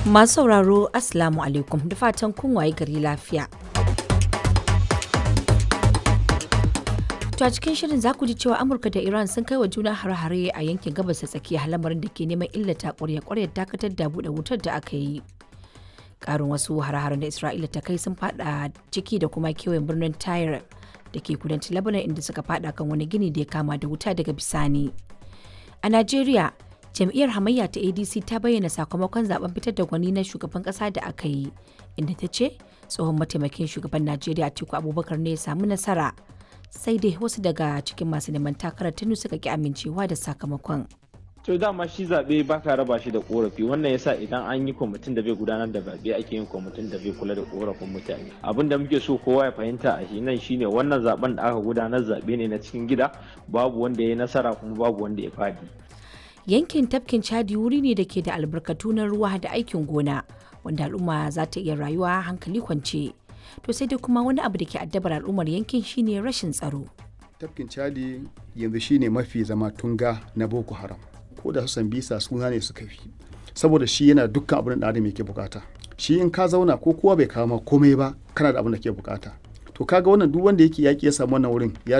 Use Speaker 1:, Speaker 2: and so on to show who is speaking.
Speaker 1: Masu sauraro Assalamu alaikum da fatan kun waye gari lafiya. To a cikin shirin za ku ji cewa Amurka da Iran sun kai wa juna hare-hare a yankin gabas ta tsakiya lamarin da ke neman illata ƙwarya-ƙwaryar dakatar da buɗe wutar da aka yi. Ƙarin wasu hare-haren da Isra'ila ta kai sun fada ciki da kuma kewayen birnin Tyre da ke kudancin Lebanon inda suka fada kan wani gini da ya kama da wuta daga bisani. A Najeriya, jam'iyyar hamayya ta adc ta bayyana sakamakon zaben fitar da gwani na shugaban kasa da aka yi inda ta ce tsohon mataimakin shugaban najeriya atiku abubakar ne ya samu nasara sai dai wasu daga cikin masu neman takarar tunu suka ki amincewa da sakamakon
Speaker 2: to dama shi zaɓe ba ka raba shi da korafi wannan yasa idan an yi kwamitin da bai gudanar da zaɓe ake yin kwamitin da bai kula da korafin mutane abin da muke so kowa ya fahimta a shi nan shine wannan zaben da aka gudanar zaɓe ne na cikin gida babu wanda ya yi nasara kuma babu wanda ya fadi
Speaker 1: yankin tafkin chadi wuri ne da ke da albarkatu na ruwa da aikin gona wanda al'umma za ta iya rayuwa hankali kwance to sai dai kuma wani abu da ke addabar al'ummar yankin shine rashin tsaro
Speaker 3: tafkin chadi yanzu shine mafi zama tunga na boko haram ko da su bisa suna ne suka fi saboda shi yana dukkan abin da adam yake bukata shi in ka zauna ko kowa bai kawo komai ba kana da abin da ke bukata to kaga wannan duk wanda yake yaki ya samu wannan wurin ya